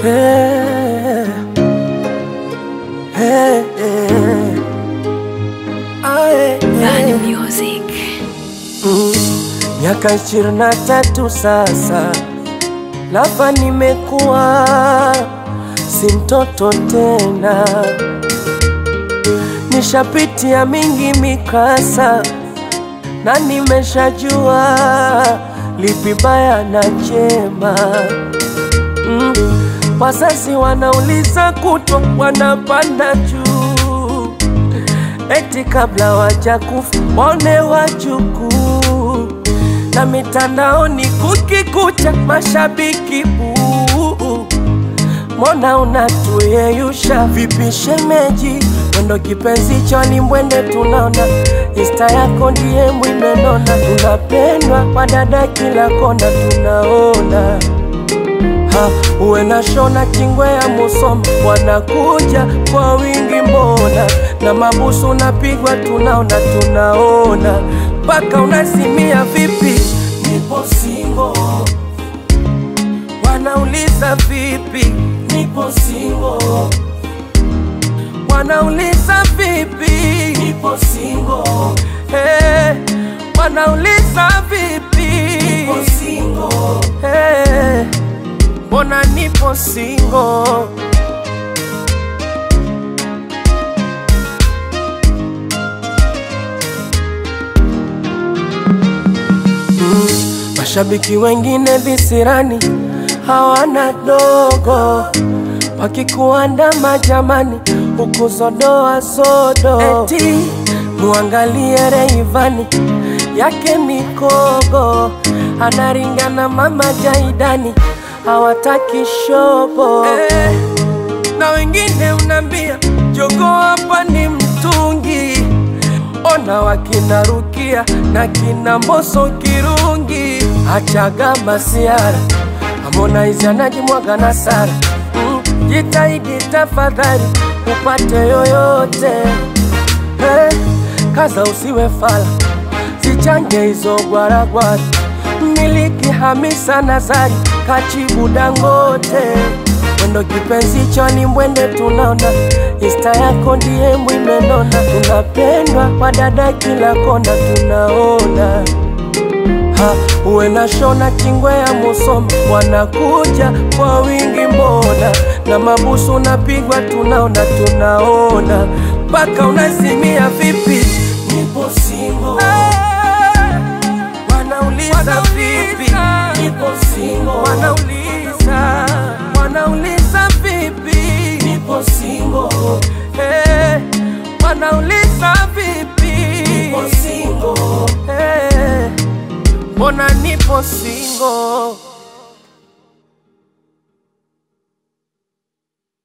Hey, hey, hey. Aye, Bad hey. music. Mm, Miaka ishirini na tatu sasa, lapa nimekuwa si mtoto tena, nishapitia mingi mikasa na nimeshajua lipi baya na jema. Mm, wazazi wanauliza kutwa, wanapanda juu eti kabla wajakufa waone wajukuu, na mitandaoni kukikucha mashabiki buu. Mbona unatuyeyusha vipi shemeji? Mwendo kipenzi choni mwende tunaona Insta yako ndiye mwimenona, tunapendwa wadada kila kona tunaona ha, uwe na shona kingwe ya Musoma wanakuja kwa wingi mbona, na mabusu unapigwa tunaona tunaona, mpaka unasimia vipi? Nipo singo, wanauliza vipi? Nipo singo, wanauliza vipi? Nipo singo, hey, wanauliza vipi? Nipo singo, hey, mbona nipo singo? Mashabiki wengine visirani hawana dogo, wakikuandama jamani, huku sodoa sodo, eti muangalie Reivani yake mikogo, anaringana mama Jaidani, hawataki shobo eh, na wengine unambia jogo hapa ni mtungi ona wakina Rukia na kina Mboso Kirungi, achaga masiara Harmonize anajimwaga na Sara mm, jitahidi tafadhali upate yoyote hey, kaza usiwe fala, zichange hizo gwaragwara, miliki Hamisa Nazari kachibu Dangote mwendo kipenzi choni mwende tunaona Insta yako ndiye mwimenona, tunapendwa wadada kila kona tunaona ha, uwe na shona kingwe ya Musoma wanakuja kwa wingi mbona, na mabusu unapigwa tunaona tunaona, mpaka unasimia vipi? Nipo singo wanauliza vipi? Nipo singo wanauliza wanauliza vipi? Nipo singo hey, wanauliza vipi? Nipo singo hey, mbona nipo singo